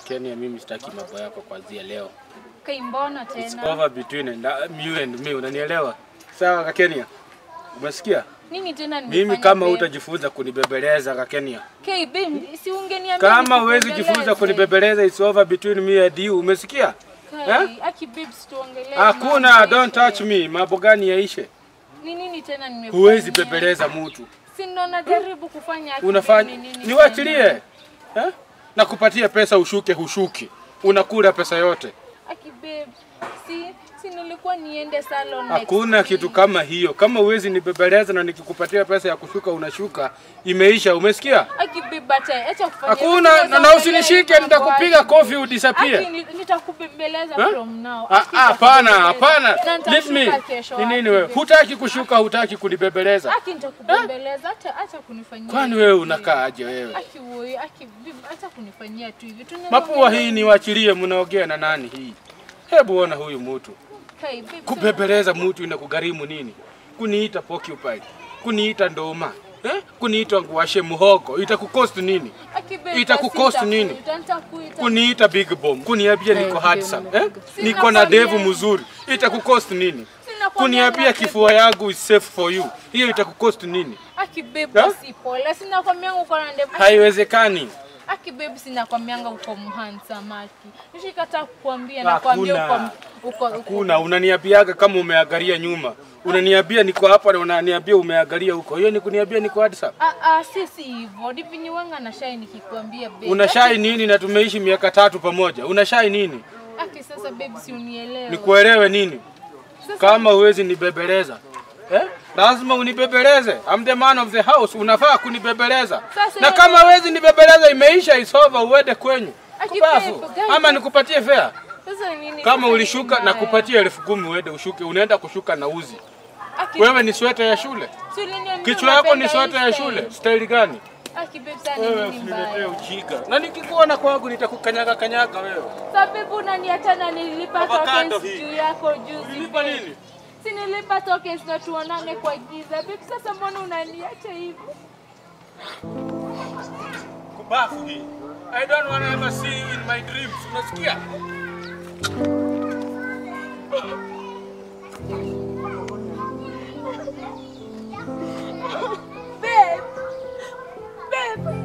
Kenya, mimi sitaki mambo yako kuanzia leo. Kai, mbona It's tena? over between and, uh, you and me, unanielewa? Sawa ka Kenya? Umesikia? Nini tena Mimi nimefanya kama babe? utajifunza kunibebeleza ka Kenya. Kai, babe, si ungeniambia Kama huwezi nikubembeleze. jifunza kunibebeleza, it's over between me and you. Umesikia? Kai, aki babe, situongelee Hakuna, mambo don't yaishe. touch me. Mambo gani yaishe? Ni nini tena nimefanya? Huwezi bebeleza mtu. Si ndo najaribu kufanya aki Unafanya babe, ni nini niwachilie. tena? Eh? Nakupatia pesa ushuke, hushuki. Unakula pesa yote. Aki babe, si si nilikuwa niende salon Hakuna next kitu week. kama hiyo. Kama huwezi nibebeleza na nikikupatia pesa ya kushuka unashuka, imeisha. Umesikia? Aki babe, acha acha kufanya. Hakuna Unaweza na, na ongelea usinishike, mambo nitakupiga yake. kofi Aki, udisappear. ni- nitakubembeleza Eh? from now. Ah, Aki, ah, Hapana, hapana. nitakubembeleza. Na Let me. nitashuka kesho, Ni nini aki, wewe? babe. Hutaki kushuka, hutaki kunibebeleza. Aki nitakubembeleza, acha acha kunifanyia. Kwani hivi. wewe unakaa aje wewe? Aki wewe, aki babe, acha kunifanyia tu hivi. Tunaweza Mapua hii ongelea- niwachilie, mnaongea na nani hii? Hebu ona huyu mtu. Kai, babe, Kubebeleza mtu inakugharimu nini? Kuniita porcupine, kuniita ndoma, eh? Kuniita nguashe muhogo, itakukost nini? Aki babe, Itakucost basi nini? nitakuita, nitakuita. Kuniita big bomb, kuniambia Eh, niko big handsome, bomb. eh? Sina Niko na devu kwambia. mzuri, itakukost nini? Sina kwambia Kuniambia na kifua yangu is safe for you, hiyo itakukost nini? Aki babe, Ha? basi pole. Sina kwambianga uko na ndevu. Haiwezekani. Aki babe, sina kwambianga uko mhandsome aki. Nishikataa kukuambia na kuambia uko Hakuna. uko uko. Kuna unaniambiaga kama umeangalia nyuma, unaniambia niko hapa na unaniambia umeangalia huko, hiyo ni kuniambia niko handsome? Ah ah, si si hivyo. Divini wanga na shai nikikwambia babe. Unashai nini na tumeishi miaka tatu pamoja? Unashai nini? Aki sasa babe, si unielewe. Nikuelewe nini? Sasa Kama huwezi nibebeleza eh? Lazima unibebeleze. I'm the man of the house, unafaa kunibebeleza. Sasa Na hiyo- kama huwezi nibebeleza, imeisha, is over, uende kwenyu Aki kubafu, babe, guys, ama nikupatie fare. sasa nini? Kama sasa ulishuka nini na mbaya? kupatia elfu kumi uende ushuke, unaenda kushuka na uzi. Aki, Wewe ni sweta ya shule, si uliniambia kichwa yako ni unapenda sweta ya hii shule. style. Staili gani? Aki babe, sasa Wewe nini usiniletee mbaya? ujinga, na nikikuona kwangu nitakukanyaga kanyaga wewe. Sababu unaniacha na nilipa Avocado tokens hii. juu yako juzi. Ulilipa babe. nini? Si nilipa tokens na tuonane kwa giza. Babe, sasa mbona unaniacha hivyo? Kubafu hii. I don't want to ever see you in my dreams. Unasikia? Babe. Babe.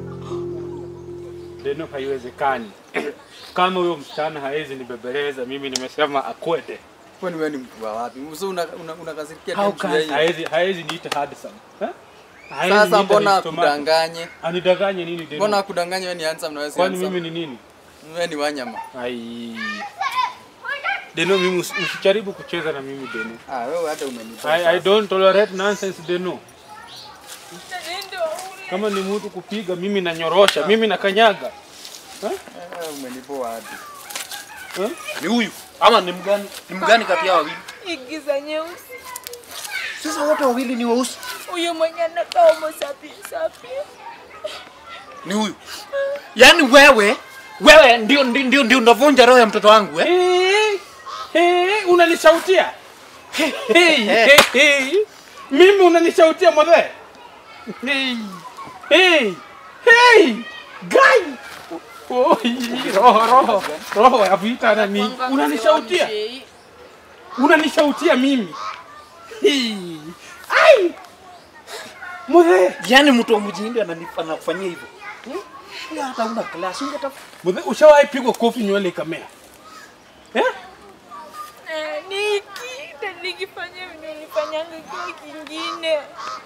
Deno, haiwezekani. Kama huyo msichana hawezi nibebeleza, mimi nimesema akwende. Kwani wewe ni mtu wa wapi? Sasa una una, unakasirikia How tu can yeye. hawezi hawezi niita handsome? Eh? Hawezi Sasa niita mbona his tomato. akudanganye? Anidanganye nini Deno? Mbona akudanganye wewe ni handsome na wewe si Kwani mimi handsome? ni nini? Wewe ni wanyama. Ai. Deno, mimi usi- usijaribu kucheza na mimi Deno. Ah, wewe hata umenipa. I, I don't tolerate nonsense Deno. Ndio ule. Kama ni mtu kupiga mimi nanyorosha, mimi nakanyaga. Eh, umenipoa hadi. Eh? Ni huyu ama ni mgani? Ni mgani kati yao wawili? Igiza nyeusi. Sasa wote wawili ni weusi. Huyu mwenye anakaa homo sapi sapi. Ni huyu. Yaani wewe wewe ndio ndio ndio, ndio unavunja roho ya mtoto wangu eh? Hey, hey, unanisautia hey, hey, hey. Mimi unanisautia mwadhe hey, hey, hey. Gai Oh, hii, roho roho roho ya vita na ni unanisautia unanisautia mimi hey. Ai mwadhe Yaani mtu wa mjini ananif- anafanyia hivyo. Hmm? Wewe hata una class, ungeta mwadhe ushawahi pigwa kofi nywele ikamea eh? Eh, Niki, na nikifanya vile nilifanyanga kitu kingine.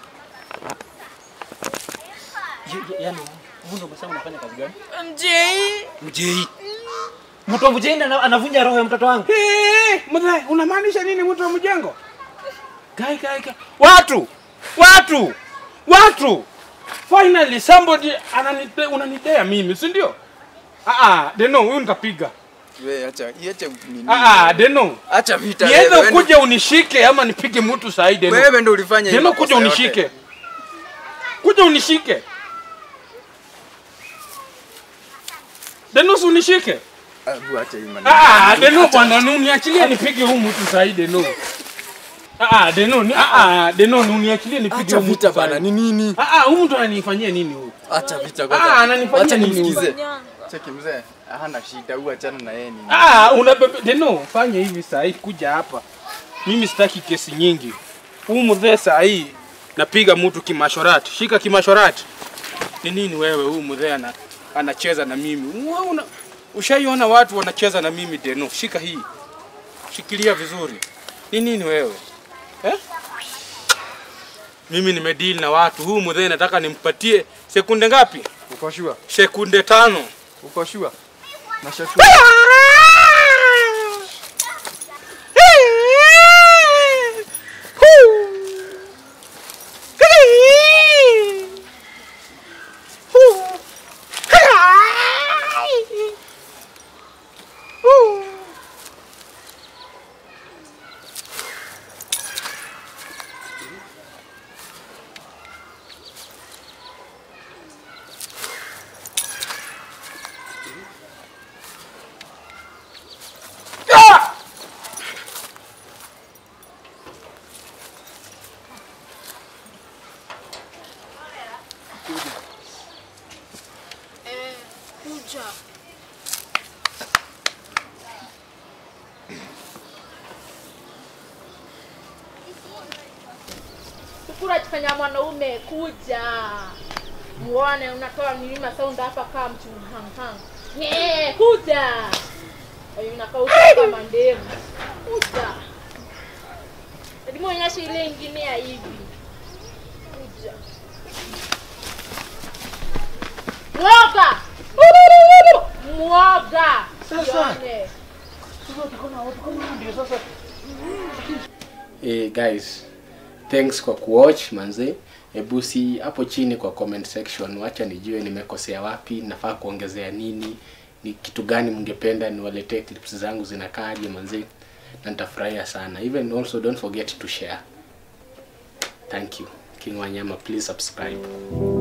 yaani mbona umesema unafanya kazi gani? MJ. Mjei. Mtu wa mjini ana- anavunja roho ya mtoto wangu. Hey, mzee, unamaanisha nini mtu wa mjengo? Gai, gai, gai. Watu, watu, watu. Finally somebody ananite, unanidea mimi, si ndio? Ah ah, Deno, huyu nitapiga. Wewe acha, iache nini? Ah ah, Deno. Acha vita. Niweze wewe. kuja unishike ama nipige mtu sahi Deno. Wewe ndio ulifanya hiyo. Deno kuja makosa yote. unishike. Kuja unishike. Deno si unishike. Ah, bu, acha hii maneno. Ah, Deno bwana, nu- niachilie nipige huyu mtu sahi Deno. Ah, Deno, ni ah, ah, Deno, nu- niachilie nipige Acha huyu vita mtu sahi. bana, ni nini? Ah, ah, huyu mtu ananifanyia nini huyu? Acha vita Ah, kwanza. ananifanyia Acha nini huyu? nimsikize. Nyanga. Cheki mzee, hana shida, huyu achana na yeye nini. Ah, unabebe Deno, fanya hivi saa hii kuja hapa. Mimi sitaki kesi nyingi. Huu mzee saa hii napiga mtu kimashorati. Shika kimashorati. Ni nini wewe huu mzee ana anacheza na mimi? Wewe una ushaiona watu wanacheza na mimi Deno. Shika hii. Shikilia vizuri. Ni nini wewe? Eh? Mimi nimedeal na watu. Huu mzee nataka nimpatie sekunde ngapi? Uko sure? Sekunde tano. Uko sure? Na shaki. Eh, kuja. Sukura jifanya mwanaume kuja. Muone unatoa milima sound hapa kama mtu hang Yeah, kuja. Ayo unakauka kama ndevu. Kuja. Hadi muonyeshe ile ingine ya hivi. Kuja. Mwoga! Mwoga! Yone. Hey guys, thanks kwa kuwatch manze. Hebu si hapo chini kwa comment section, wacha nijue nimekosea wapi, nafaa kuongezea nini, ni kitu gani mngependa niwaletee clips zangu zinakaaje manze, na nitafurahia sana. Even also don't forget to share. Thank you. King Wanyama, please subscribe.